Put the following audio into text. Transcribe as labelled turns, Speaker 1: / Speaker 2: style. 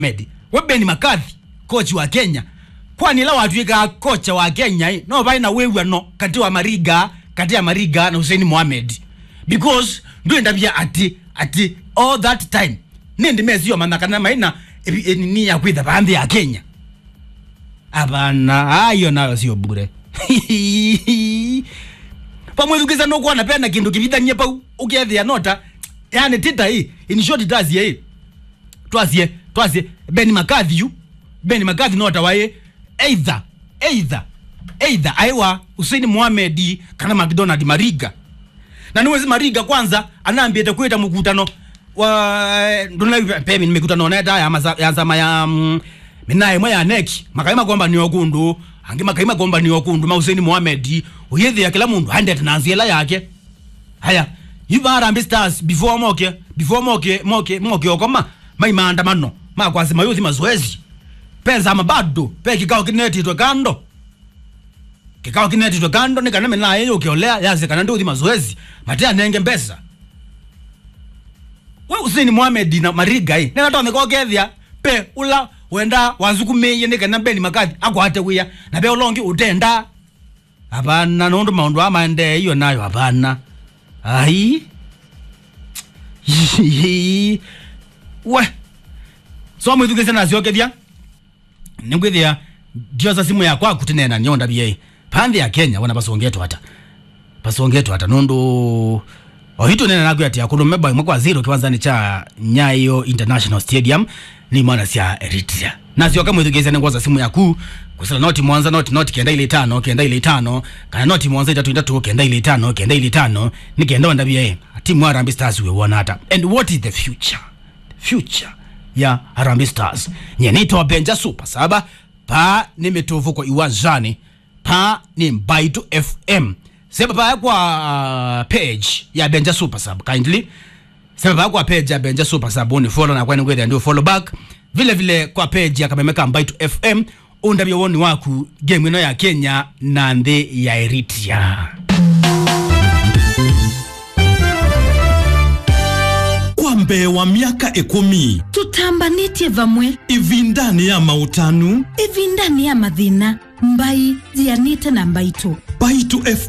Speaker 1: Mohamed we Ben McCarthy coach wa Kenya kwani la watuika kocha wa Kenya eh, no baina wewe no kati wa Mariga kati ya Mariga na Hussein Mohamed because ndo ndabia ati ati all that time nindi mezi yo manakana maina ebi- nini ya kwitha bandi ya Kenya abana ayo nayo sio bure pamwithukiza nukuona pena kindu kivithanie pau ukiethia nota yani tita hii in short tasie hii twasie twasie Ben McCarthy yu Ben McCarthy nota wae either either either aiwa Hussein Mohamed kana McDonald Mariga na niwezi Mariga kwanza anaambiete kwita mkutano wa ndona pemi nimekutano na ya maza ya zama ya mm, minaye mwa ya neki makaima kwamba ni okundu angi makaima kwamba ni okundu ma Hussein Mohamed uyethi ya kila mundu hande tananziela yake haya yuba Harambee Stars before moke before moke moke moke okoma mai maandamano makwasi mayuthi mazoezi pesa mabado pe kikao kinetitwe kando kikao kinetitwe kando nikaname naye ukiolea yaze kana ndio mazoezi matea nenge mbesa we Hussein Mohamed na Mariga hii nena tome ko kethia pe ula wenda wanzukumiye nikana Ben McCarthy akwate wiya na pe ulongi utenda hapana nundu maundu amande hiyo nayo hapana ai we so mwithukise naciokethia ningwithia ndiosa simu yakwa kutinena nyonda bie panthi ya Kenya wana basongetwa hata basongetwa hata nundu ohitu nena nakwi ati akulume bao imwe kwa zero kiwanzani cha Nyayo International Stadium ni mwana cia Eritrea nacio kamwithukise ningwaza simu yaku kusala noti mwanza noti noti kenda ile tano kenda ile tano kana noti mwanza itatu itatu kenda ile tano kenda ile tano nikenda onda bie timu ya Harambee Stars we won hata and what is the future future ya Harambee Stars nyenito benja super saba pa ni mituvu kwa iwanjani pa ni Mbaitu FM sema pa kwa page ya benja super sub kindly sema pa kwa page ya benja super sub ni follow na kwani kwenda ndio follow back vile vile kwa page ya Kamemeka Mbaitu FM undabia woni waku game ino ya Kenya na nthi ya Eritrea
Speaker 2: kwa mbee wa miaka ikumi
Speaker 3: tutambanĩtie vamwe
Speaker 2: ivindani ya mautanu
Speaker 3: ivindani ya mathĩna mbai jianĩte na mbaitũ
Speaker 2: baitu